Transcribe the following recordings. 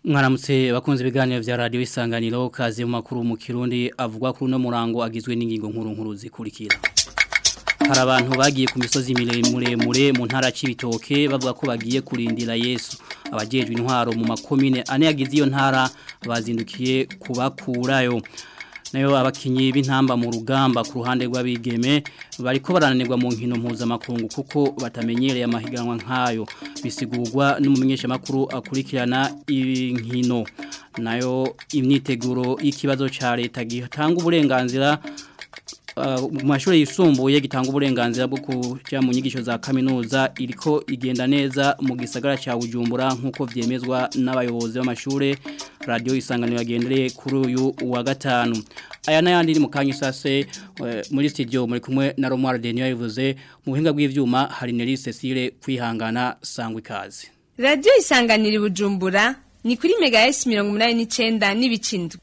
mwaramutse bakunze ibiganiro vya radio isanganiro kazi mu makuru mu kirundi avugwa kuri no murango agizwe n'ingingo nkuru nkuru zikurikira hari abantu bagiye ku misozi miremure mu ntara c'ibitoke bavuga ko bagiye kurindira Yesu abajejwe intwaro mu makomine ane yagize iyo ntara bazindukiye kubakurayo nayo abakinyi b'intamba mu rugamba ku ruhande rw'abigeme bariko barananirwa mu nkino mpuzamakungu kuko batamenyereye amahiganwa nk'ayo bisigurwa n'umumenyesha makuru akurikirana inkino nayo imyiteguro y'ikibazo ca leta gitanga uburenganzira mu mashuri yisumbuye gitanga uburenganzira bwo kuja mu nyigisho za kaminuza iriko igenda neza mu gisagara ca Bujumbura nkuko vyemezwa n'abayobozi b'amashure radio isanganiro yagendereye kuri uyu wa gatanu aya nayandi ni mukanya sase muri studio muri kumwe na Romuald Denio yavuze mu buhinga bw'ivyuma hari Nelly Cecile kwihangana sangwa ikaze Radio isanganiro Bujumbura ni kuri mega S 89 n'ibicindwe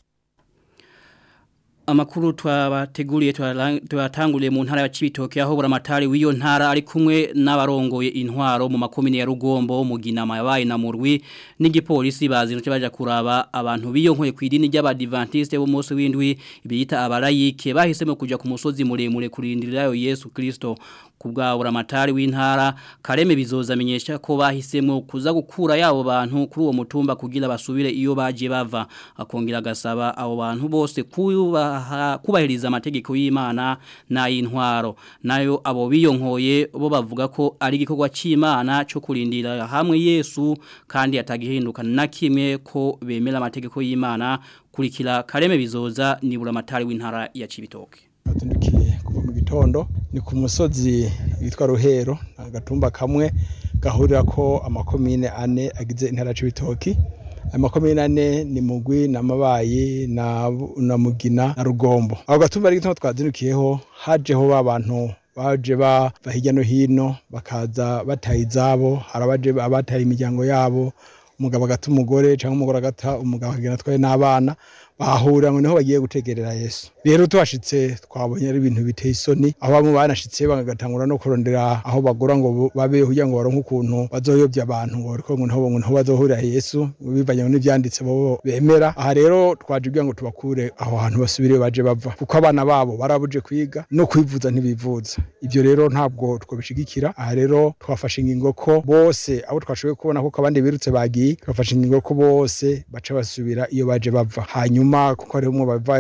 Amakuru twabateguriye twatanguriye mu ntara ya Cibitoke aho buramatari w'iyo ntara ari kumwe n'abarongoye intwaro mu makomine ya Rugombo mu Ginama yabaye na Murwi n'igipolisi bazinutse baje kuraba abantu biyonkoye ku idini ry'abadventiste bo munsi w'indwi biyita abarayike bahisemo kuja ku musozi muremure kurindirayo Yesu Kristo kubwa buramatari w'intara kareme bizoza amenyesha ko bahisemo kuza gukura yabo bantu kuri uwo mutumba kugira basubire iyo baje bava akongera gasaba abo bantu bose kuba kubahiriza amategeko y'Imana n'ay'intwaro nayo abo biyonkoye bo bavuga ko ari igikorwa cy'Imana cyo kurindira hamwe Yesu kandi atagihinduka na kimwe ko bemera amategeko y'Imana kurikira kareme bizoza nibura amatari w'intara ya Cibitoke atundukiye kuva mu gitondo ni ku musozi witwa Ruhero agatumba kamwe gahurira ko amakomine ane agize intara c'ibitoki amakomine ane ni mugwi na mabayi na na mugina na rugombo aho gatumba ari gituma twazinukiyeho hajeho babantu baje ba hirya no hino bakaza bataye izabo harabaje abataye imiryango yabo umugabo agata umugore cyangwa umugore agata umugabo akagenda atwaye n'abana bahahurira ngo niho bagiye gutegerera Yesu rero tuhashitse twabonye ari ibintu biteye isoni aho bamwe banashitse bagatangura no kurondera aho bagura ngo babe kugira ngo baronke ukuntu bazoyobya abantu ngo ariko ngo niho niho bazohurira Yesu bivanye n'ivyanditse bo bemera aha rero twaje kugira ngo tubakure aho hantu basubire baje bava kuko abana babo barabuje kwiga no kwivuza ntibivuza ibyo rero ntabwo twabishigikira aha rero twafashe ingingo ko bose abo twashoboye kubona ko abandi birutse bagiye twafashe ingingo ko bose baca basubira iyo baje bava hanyuma nyuma kuko ari umwe bava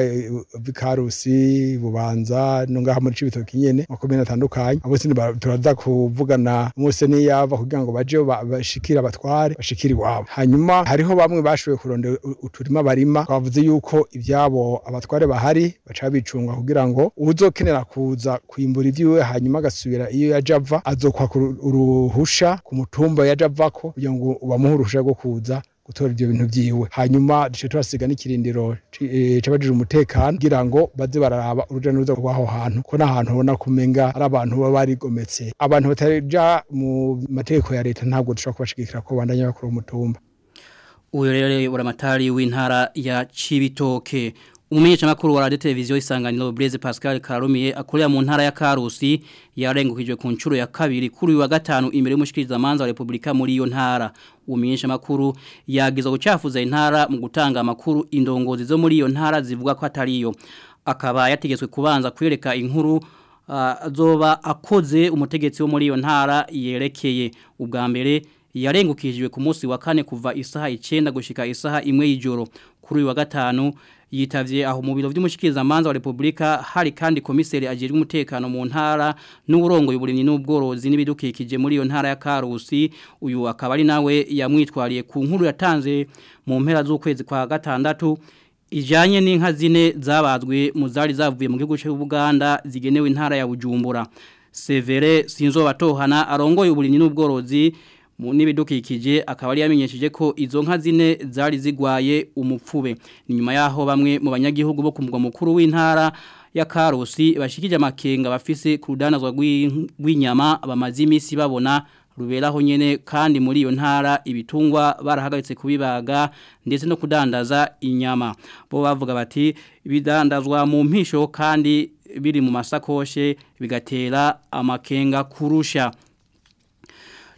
vikarusi bubanza no ngaha muri cibitoki nyene makomine atandukanye abo sindi turaza kuvugana mose niyava kugira ngo baje bashikira abatware bashikira iwabo hanyuma hariho bamwe bashoboye kurondera uturima barima bavuze yuko ivyabo abatware bahari baca bicunga kugira ngo uzokenera kuza kwimbura ivyiwe hanyuma agasubira iyo yaje ava azokwaka uruhusha ku mutumba yaje avako kugira ngo bamuhe uruhusha rwo kuza gutora ibyo bintu byiwe hanyuma duce turasiga n'ikirindiro c'abajije umutekano kugira ngo baze bararaba uruja n'uruza rw'aho hantu ko n'ahantu ubona kumenga ari abantu baba barigometse abantu bataja mu mategeko ya leta ntabwo dushobora kubashigikira ko bandanya bakora umutumba uyu rero buramatari w'intara ya Cibitoke Umumenyesha makuru wa radio televiziyo isanganiro Blaise Pascal Karumiye akorera mu ntara ya Karusi yarengukijwe ku ncuro ya kabiri kuri wa gatanu imbere y'umushikiriza manza wa Republika muri iyo ntara umumenyesha makuru yagize gucafuza intara mu gutanga amakuru indongozi zo muri iyo ntara zivuga ko atariyo akaba yategetswe kubanza kwereka inkuru azoba uh, akoze umutegetsi wo muri iyo ntara yerekeye ubwa mbere yarengukijwe ku munsi wa kane kuva isaha 9 gushika isaha imwe y'ijoro kuri wa gatanu yitavye aho mu biro vy'umushikiriza manza wa Republika hari kandi komiseri ajejwe umutekano mu ntara n'uburongo y'uburimyi n'ubworozi n'ibidukikije muri iyo ntara ya Karusi uyu akaba ari nawe yamwitwariye ku nkuru yatanze mu mpera z'ukwezi kwa gatandatu ijanye n'inka zine zabazwe mu zari zavuye mu gihugu cy'u Buganda zigenewe intara ya Bujumbura Severe Sinzobatohana arongoye uburimyi n'ubworozi n'ibidukikije akaba ari yamenyesheje ko izo nka zine zari zigwaye umupfube ni nyuma yaho bamwe mu banyagihugu bo ku mugwa mukuru w'intara ya Karusi bashikije amakenga bafise ku rudanazwa rw'inyama bamaze iminsi babona ruberaho nyene kandi muri iyo ntara ibitungwa barahagaritse kubibaga ndetse no kudandaza inyama bo bavuga bati bidandazwa mu mpisho kandi biri mu masakoshe bigatera amakenga kurusha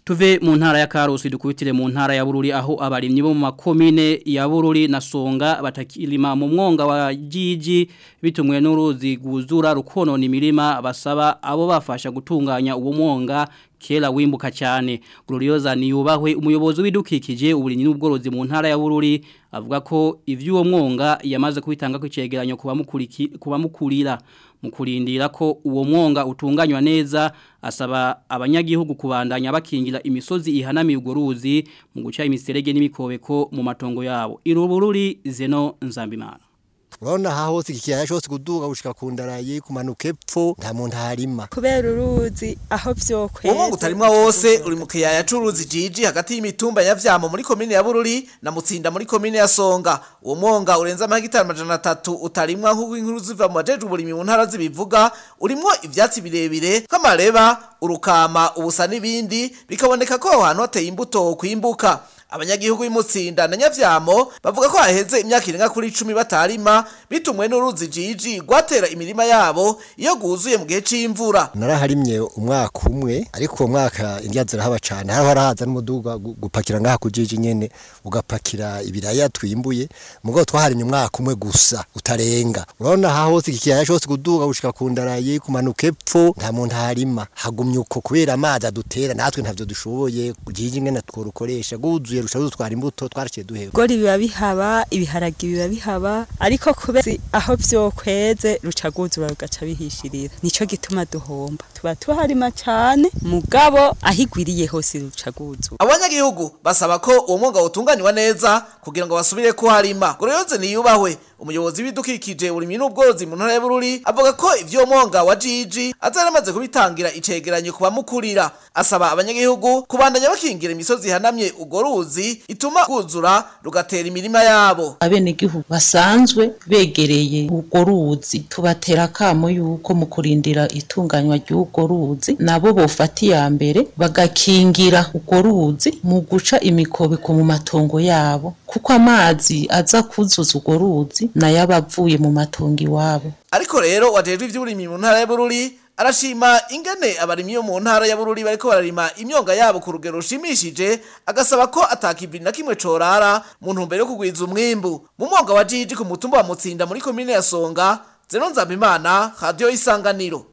tuve mu ntara ya Karusi dukubitire mu ntara ya Bururi aho abarimyi bo mu makomine ya Bururi na Songa batakirima mu mwonga wa Jiji bitumwe n'uruzi guzura rukonona imirima basaba abo bafasha gutunganya uwo mwonga kera wimbuka cyane Glorioza niyubahwe umuyobozi w'idukikije uburinyi n'ubworozi mu ntara ya Bururi avuga ko ivy'uwo mwonga yamaze kubitanga ku cegeranyo kuba mukurira mu kurindira ko uwo mwonga utunganywa neza asaba abanyagihugu kubandanya bakingira imisozi ihanamiye urwo ruzi mu guca imiserege n'imikobeko mu matongo yabo irubururi zeno nzambimana urabona aha hose iki kiyaya cyose kuduga gushika ku ndarayi kumanuka epfo nta muntu harima kubera uruzi aho vyokweza uwo mwonga utarimwa wose uri mu kiyaya c'uruzi jiji hagati y'imitumba ya vyamo muri komine ya bururi na mutsinda muri komine ya songa uwo mwonga urenza amahegitari amajana atatu utarimwa nk'uko inkuru ziva mu bajejwe uburimyi mu ntara zibivuga urimwo ivyatsi birebire nk'amareba urukama ubusa n'ibindi bikaboneka ko aho hantu hateye imbuto kwimbuka abanyagihugu b'imutsinda na nyavyamo bavuga ko haheze imyaka irenga kuri 10 batarima bitumwe n'uruzi jiji gwatera imirima yabo iyo guzuye mu gihe c'imvura naraharimye umwaka umwe ariko uwo mwaka indya zirahaba cane hariho harahaza n'umuduga gupakira ngaha ku jiji nyene ugapakira ibiraya twimbuye mugo twaharimye umwaka umwe gusa utarenga urabona aha hose iki kiyaya cyose kuduga gushika ku ndarayi kumanuka epfo nta muntu harima hagumye uko kubera amazi adutera natwe ntavyo dushoboye jiji nyene tworukoresha guzuye rusha dutwara imbuto twaraciye duheba gori biba bihaba ibiharagi biba bihaba ariko kubera aho vyokweze ruca guzura rugaca bihishirira nico gituma duhomba tuba tuharima cane mugabo ahigwiriye hose ruca guzura abanyagihugu basaba ko uwo mwonga utunganywa neza kugira ngo basubire kuharima goroyoze niyubahwe umuyobozi w'ibidukikije urimyi n'ubworozi mu ntara ya Bururi avuga ko ivyo mwonga wa Jiji azaramaze kubitangira icegeranyo kuba mukurira asaba abanyagihugu kubandanya bakingira imisozi hanamye ugo ruzi ituma guzura rugatera imirima yabo abenegihugu basanzwe begereye urwo ruzi tubatera kamo yuko mu kurindira itunganywa ry'urwo ruzi nabo bofata iya mbere bagakingira urwo ruzi mu guca imikobeko mu matongo yabo kuko amazi aza kuzuza urwo ruzi nayo aba avuye mu matongo iwabo ariko rero wajejwe ivy'uburimyi mu ntara ya Bururi arashima ingene abarimyi yo mu ntara ya Bururi bariko bararima imyonga yabo ku rugero rushimishije agasaba ko atakivi na kimwe corara mu ntumbero yo kugwiza umwimbu mu mwonga wa Jiji ku mutumba wa Mutsinda muri komine ya Songa Zeno Nzambimana radio isanganiro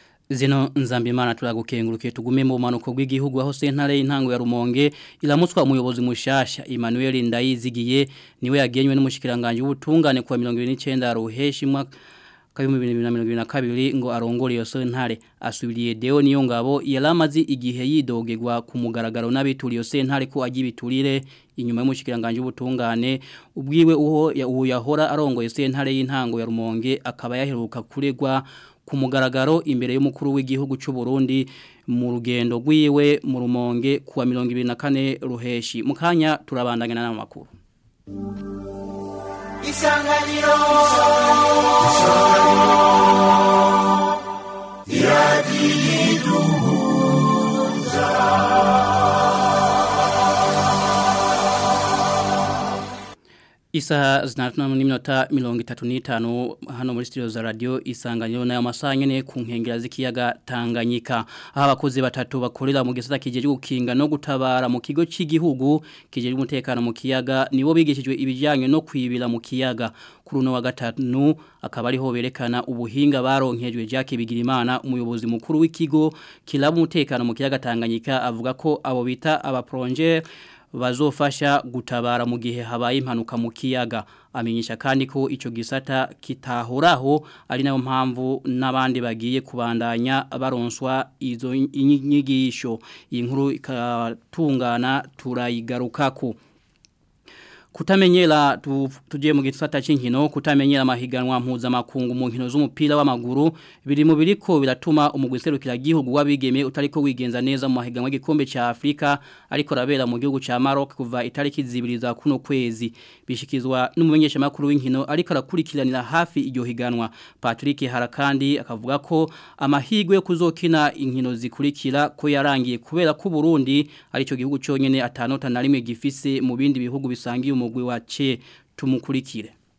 Zino nzambimana turagukengurukiye tugume mu manuko bw'igihugu aho sentare y'intango ya Rumonge ilamutswa umuyobozi mushasha Emmanuel Ndayizigiye niwe yagenywe n'umushikiranganje w'ubutungane kwa 29 ruheshi mwaka kabiri bibiri na mirongo ibiri na kabiri ngo arongore iyo sentare asubiriye deo niyo ngabo yaramaze igihe yidogegwa ku mugaragaro n'abituriye sentare ko agiye biturire inyuma y'umushikiranganje w'ubutungane ubwiwe uho uwo yahora arongoye sentare y'intango ya Rumonge akaba yaheruka kuregwa ku mugaragaro imbere y'umukuru w'igihugu cy'u Burundi mu rugendo rwiwe mu Rumonge kuwa 24 ruheshi mukanya turabandangana n'amakuru Isanganiro Isaha zinatuna n'iminota mirongo itatu n'itanu hano muri studio za radio isanganiro nayo masaha nyene ku nkengera z'ikiyaga Tanganyika aho abakozi batatu bakorera mu gisata kijeje gukinga no gutabara mu kigo cy'igihugu kijeje umutekano mu kiyaga nibo bigishijwe ibijyanye no kwibira mu kiyaga kuri uno wa gatanu akaba ariho berekana ubuhinga baronkejwe Jacques Bigirimana umuyobozi mukuru w'ikigo kilaba umutekano mu kiyaga Tanganyika avuga ko abo bita aba projet bazofasha gutabara mu gihe habaye impanuka mu kiyaga amenyesha kandi ko ico gisata kitahoraho ari nayo mpamvu n'abandi bagiye kubandanya baronswa izo inyigisho iyi nkuru ikatungana turayigarukako kutamenyera tu, tuje mu gisata c'inkino kutamenyera amahiganwa mpuzamakungu mu nkino z'umupira w'amaguru biri mu biriko biratuma umugwiserukira gihugu wabigeme utariko wigenza neza mu mahiganwa y'igikombe ca Afrika ariko rabera mu gihugu ca Maroc kuva itariki zibiri za kuno kwezi bishikizwa n'umumenyesha makuru w'inkino ariko arakurikiranira hafi iryo higanwa Patrick Harakandi akavuga ko amahigwe yo kuzokina inkino zikurikira ko yarangiye kubera ko Burundi arico gihugu cyonyene atanota na rimwe gifise mu bindi bihugu bisangiye umugwi wa ce tumukurikire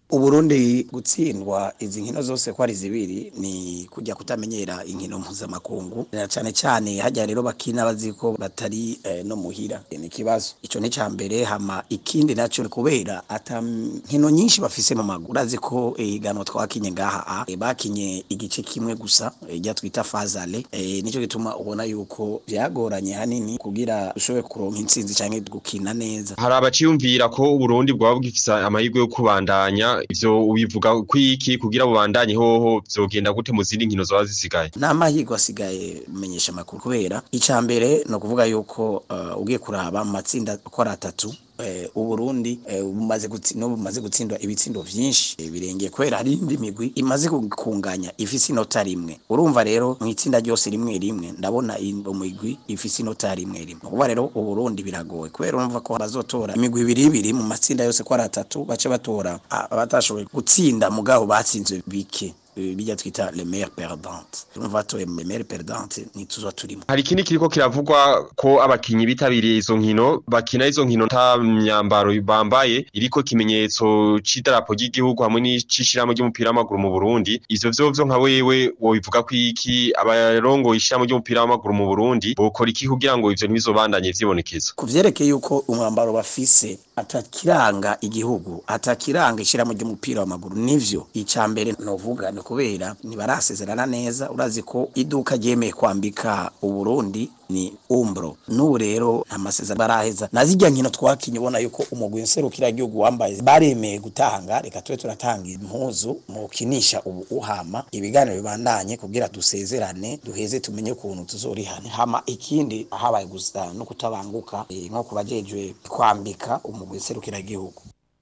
uburundi gutsindwa izi nkino zose ko ari zibiri ni kujya kutamenyera inkino mpuzamakungu na cyane cyane hajya rero bakina bazi ko batari eh, no muhira ni ikibazo ico ni mbere hama ikindi naco ni kubera ata nkino nyinshi bafise mu maguru urazi ko ihiganwa twakinye ngaha a e, bakinye igice kimwe gusa ijya twita fazale e, nico gituma ubona yuko byagoranye hanini kugira ushobore kuronka intsinzi canke gukina neza hari abaciyumvira ko uburundi bwaba bwifise amahirwe yo kubandanya ivyo ubivuga kwiki kugira bubandanye hoho vyogenda gute mu zindi nkino zoba zisigaye n'amahirwe asigaye menyesha makuru kubera ica mbere no kuvuga yuko uh, ugiye kuraba mu matsinda uko ari atatu eh, uburundi eh, bumaze gutsi- no bumaze gutsindwa ibitsindo vyinshi eh, birengeye kubera hari indi migwi imaze kunganya ifise inota rimwe urumva rero mu itsinda ryose rimwe rimwe ndabona imigwi ifise inota rimwe rimwe kuba rero uburundi biragoye kubera urumva ko bazotora imigwi ibiri ibiri mu matsinda yose ko ari atatu bace batora ah, batashoboye gutsinda mugabo batsinze bike eh, bijya twita le meilleur perdante urumva to le meilleur perdante ni tuzo turimo hari ikindi kiriko kiravugwa ko abakinyi bitabiriye izo nkino bakina izo nkino nta myambaro bambaye iriko ikimenyetso c'idarapo ry'igihugu hamwe n'icishiramo ry'umupira w'amaguru mu Burundi ivyo vyovyo nka wewe wobivuga ko iki abarongo ishiramo ry'umupira w'amaguru mu Burundi bokora iki kugira ngo ivyo ntibizobandanye vyibonekeza ku vyerekeye yuko umwambaro bafise atakiranga igihugu atakiranga ishiramo ry'umupira w'amaguru nivyo ica mbere novuga ni kubera ntibarasezerana neza urazi ko iduka ryemeye kwambika uburundi ni umbro n'ubu rero nta masezerano baraheza na zirya nkino twakinye ubona yuko umugwi nserukira igihugu wambaye baremeye gutanga reka tube turatanga impuzu mu kinisha ubu uhama ibiganiro bibandanye kugira dusezerane duheze tumenye ukuntu tuzorihana hama ikindi habaye gusa no kutabanguka eh, nko kubajejwe kwambika umugwi nserukira igihugu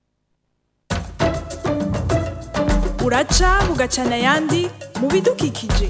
uraca bugacana ayandi mu bidukikije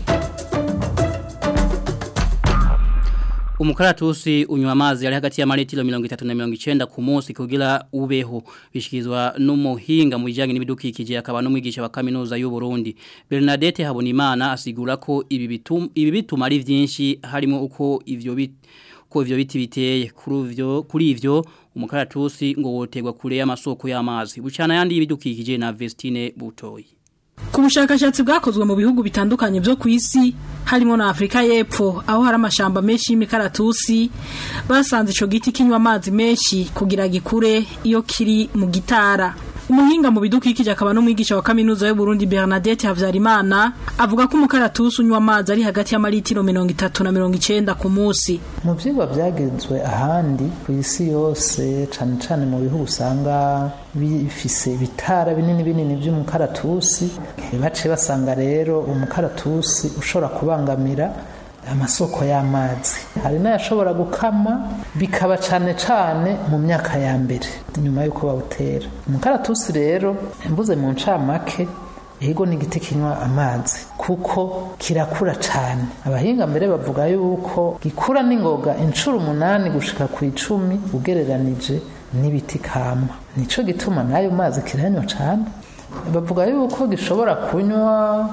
Umukaratusi unywa amazi yari hagati ya maritiro 30 na 90 ku munsi kugira ubeho bishikizwa n'umuhinga mu bijyanye n'ibidukikije akaba n'umwigisha wa kaminuza y'u Burundi Bernadette Habonimana asigura ko ibi bituma ibi bituma ari byinshi harimo uko ivyo bit ko ivyo biti biteye kuri ivyo kuri ivyo umukaratusi ngo wotegwa kure y'amasoko y'amazi bucana yandi y'ibidukikije na Vestine Butoyi Ku bushakashatsi bwakozwe mu bihugu bitandukanye byo ku isi harimo na Afrika y'Epfo aho hari amashamba menshi y'imikaratusi basanze ico giti kinywa amazi menshi kugira gikure iyo kiri mu gitara umuhinga mu bidukikije akaba n'umwigisha wa kaminuza y'u Burundi Bernadette Havyarimana avuga ko umukaratusi unywa amazi ari hagati y'amaritiro 30 na 90 ku munsi mu byigwa byagenzwe ahandi ku isi yose cyane cyane mu bihugu usanga bifise ibitara binini binini by'umukaratusi baciye basanga rero umukaratusi ushobora kubangamira amasoko y'amazi hari n'ayashobora gukama bikaba cyane cyane mu myaka ya mbere nyuma y'uko bawutera umukaratusi rero mbuze mu ncamake Ego ni igiti kinywa amazi kuko kirakura cyane abahinga mbere bavuga yuko gikura n'ingoga inshuro umunani gushika ku icumi ugereranije n'ibiti kama nico gituma n'ayo mazi kiranywa cyane bavuga yuko gishobora kunywa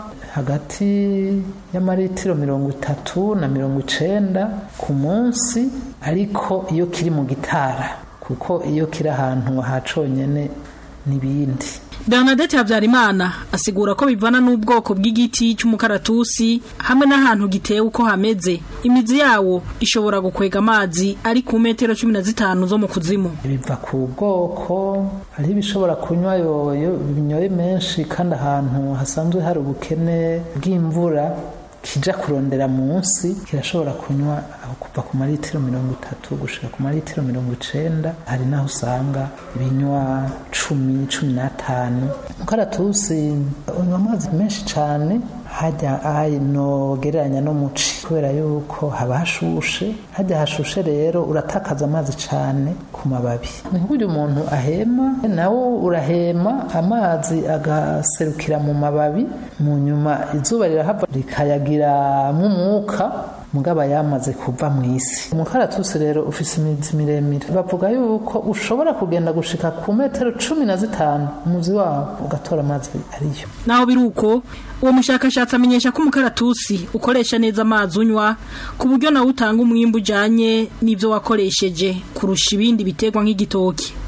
hagati y'amaritiro mirongo itatu na mirongo icenda ku munsi ariko iyo kiri mu gitara kuko iyo kiri ahantu haconyene n'ibindi Bernadette Habyarimana asigura ko bivana n'ubwoko bw'igiti cy'umukaratusi hamwe n'ahantu giteye uko hameze imizi yawo ishobora gukwega amazi ari ku metero 15 zo mu kuzimu biva ku bwoko hari ibishobora kunywa yoyo binyoye menshi kandi ahantu hasanzwe hari ubukene bw'imvura kija kurondera munsi kirashobora kunywa aho kuva ku maritiro mirongo itatu gushika ku maritiro mirongo icenda hari naho usanga binywa cumi cumi n'atanu umukaratusi unywa amazi menshi cane hajya ayinogereranya n'umuci kubera yuko haba hashushe hajya hashushe rero uratakaza amazi cane ku mababi ni nk'uburyo umuntu ahema nawo urahema amazi agaserukira mu mababi mu nyuma izuba rirahava rikayagiramwo umwuka mugaba yamaze kuva mu isi umukaratusi rero ufise imizi miremire bavuga yuko ushobora kugenda gushika ku metero cumi na zitanu umuzi wawo ugatora amazi ariyo naho biri uko uwo mushakashatsi amenyesha ko umukaratusi ukoresha neza amazi unywa ku buryo nawe utanga umwimbu ujanye n'ivyo wakoresheje kurusha ibindi biterwa nk'igitoki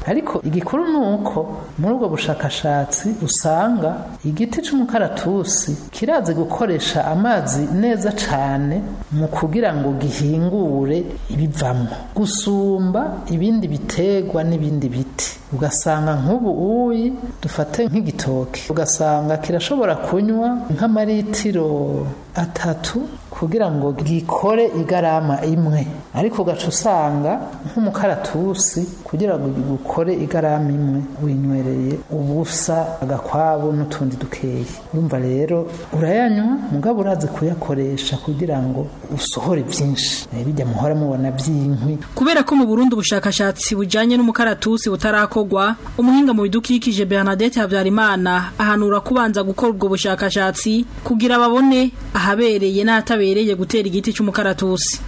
ariko igikuru ni uko muri ubwo bushakashatsi usanga igiti cy'umukaratusi kirazi gukoresha amazi neza cyane mu kugira ngo gihingure ibivamo gusumba ibindi biterwa n'ibindi biti ugasanga nk'ubu uyi dufate nk'igitoki ugasanga kirashobora kunywa nk'amaritiro atatu kugira ngo gikore igarama imwe ariko ugaca usanga nk'umukaratusi kugira ngo gukore igarama imwe winywereye ubusa agakwabu n'utundi dukeya urumva rero urayanywa mugabo urazi kuyakoresha kugira ngo usohore byinshi bijya muhora mubona by'inkwi kubera ko mu Burundi ubushakashatsi bujanye n'umukaratusi butarakogwa umuhinga mu bidukikije Bernadette Havyarimana ahanura kubanza gukora ubwo bushakashatsi kugira babone ahabereye n'atabereye gutera igiti cy'umukaratusi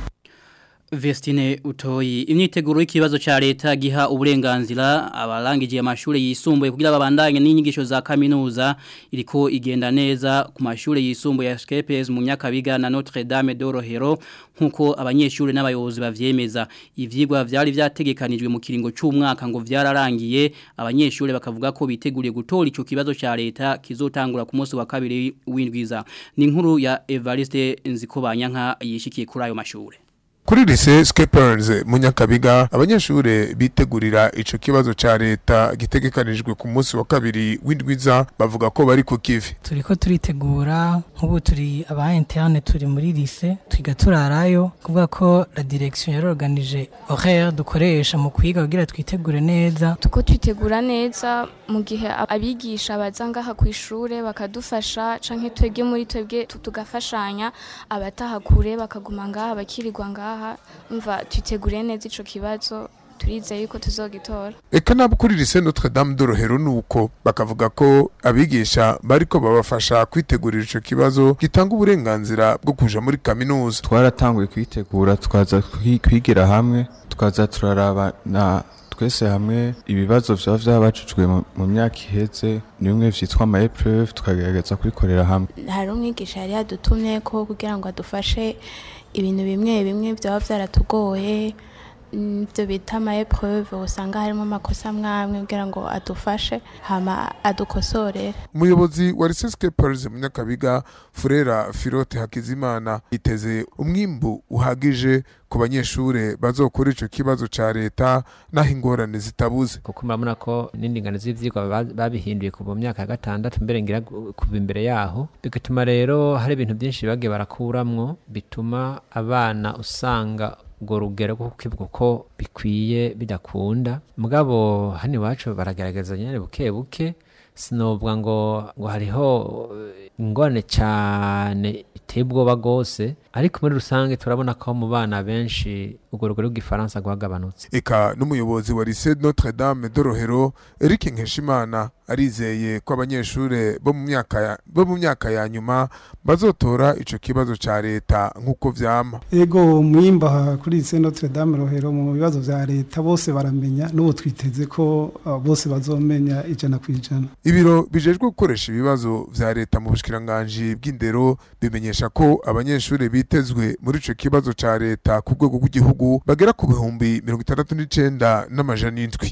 Vestine utoyi imyiteguro y'ikibazo cha leta giha uburenganzira abarangije amashuri yisumbuye kugira babandanye n'inyigisho za kaminuza iriko igenda neza ku mashuri yisumbuye ya SKPS mu Nyakabiga na Notre Dame de Rohero nkuko abanyeshuri n'abayobozi bavyemeza ivyigwa vyari vyategekanijwe mu kiringo cy'umwaka ngo vyararangiye abanyeshuri bakavuga ko biteguriye gutora ico kibazo cha leta kizotangura ku munsi wa kabiri w'indwiza ni inkuru ya Evariste Nzikobanyanka yishikiye kuri ayo mashuri kuri lise skepers mu nyakabiga abanyeshure bitegurira ico kibazo ca leta gitegekanijwe ku munsi wa kabiri w'indwiza bavuga ko bari ku kivi turiko turitegura nk'ubu turi aba interne turi muri lise twiga turarayo kuvuga ko la direction yarorganije horaire dukoresha mu kwiga kugira twitegure neza tuko twitegura neza mu gihe abigisha baza ngaha ku ishure bakadufasha canke twebwe muri twebwe tugafashanya abataha kure bakaguma ngaha bakirirwa ngaha mva twiteguriye neza ico kibazo turizeye yuko tuzogitora eka nabo kuri lise Notre Dame de Rohero nuko bakavuga ko abigisha bariko babafasha kwitegurira ico kibazo gitanga uburenganzira bwo kuja muri kaminuza twaratanguye kwitegura tukaza kwigira hamwe tukaza turaraba na twese hamwe ibibazo vyaba vyabajijwe mu myaka iheze ni bimwe vyitwa ama épreuve tukagerageza kubikorera hamwe hari umwigisha yari yadutumye ko kugira ngo adufashe ibintu bimwe bimwe byaba byaratugoye ibyo bita ama épreuve usanga harimo amakosa amwe kugira ngo adufashe hama adukosorere umuyobozi wa Lycée Paris mu Nyakabiga Furera Filote Hakizimana yiteze umwimbu uhagije ku banyeshure bazokora ico kibazo ca leta naho ingorane zitabuze kuko murabona ko n'indingano z'ivyigwa babihinduye kuva mu myaka ya gatandatu mbere ngira kuva imbere yaho bigatuma rero hari ibintu byinshi bagiye barakuramwo bituma abana usanga urwo rugero rwo kukivuga ko bikwiye bidakunda mugabo hano iwacu baragaragaza nyine buke buke sinubwa ngo ngo hariho ingorane cyane iteye ubwoba rwose ariko muri rusange turabona ko mu bana benshi urwo rugero rw'igifaransa rwagabanutse eka n'umuyobozi wa lycée Notre Dame de Rohero Eric Nkeshimana arizeye ko abanyeshure bo mu myaka bo mu myaka ya nyuma bazotora ico kibazo ca leta nk'uko vyama ego mwimba kuri lycée Notre Dame Rohero mu bibazo vya leta bose baramenya n'ubu twiteze ko uh, bose bazomenya ijana ku ijana ibiro bijejwe gukoresha ibibazo vya leta mu bushikiranganje bw'indero bimenyesha ko abanyeshure bitezwe muri ico kibazo ca leta ku rwego rw'igihugu bagera ku bihumbi mirongo itandatu n'icenda n'amajana indwi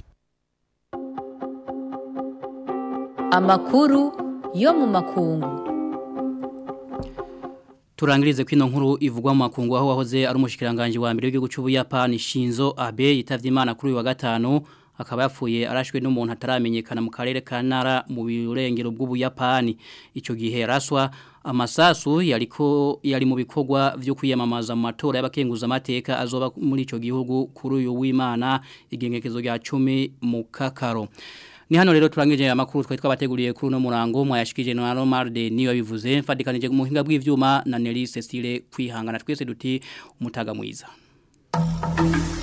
amakuru yo mu makungu Turangirize kwino nkuru ivugwa mu makungu aho wahoze ari umushikiranganje wa mbere w'igihugu cy'Ubuyapani Shinzo Abe yitavye Imana kuri uyu wa gatanu akaba yapfuye arashwe n'umuntu ataramenyekana mu karere ka Nara mu birengero bw'Ubuyapani ico gihe yaraswa amasasu yariko yari mu bikorwa byo kwiyamamaza mu matora y'abakenguza amateka azoba muri ico gihugu kuri uyu w'Imana igengekezo rya 10 mu kakaro Ni hano rero turangije amakuru twari twabateguriye kuri no murango mwayashikije na Romarde niyo bivuze mfadikanije mu hinga bw'ivyuma na Nelly Cecile kwihangana twese duti umutaga mwiza.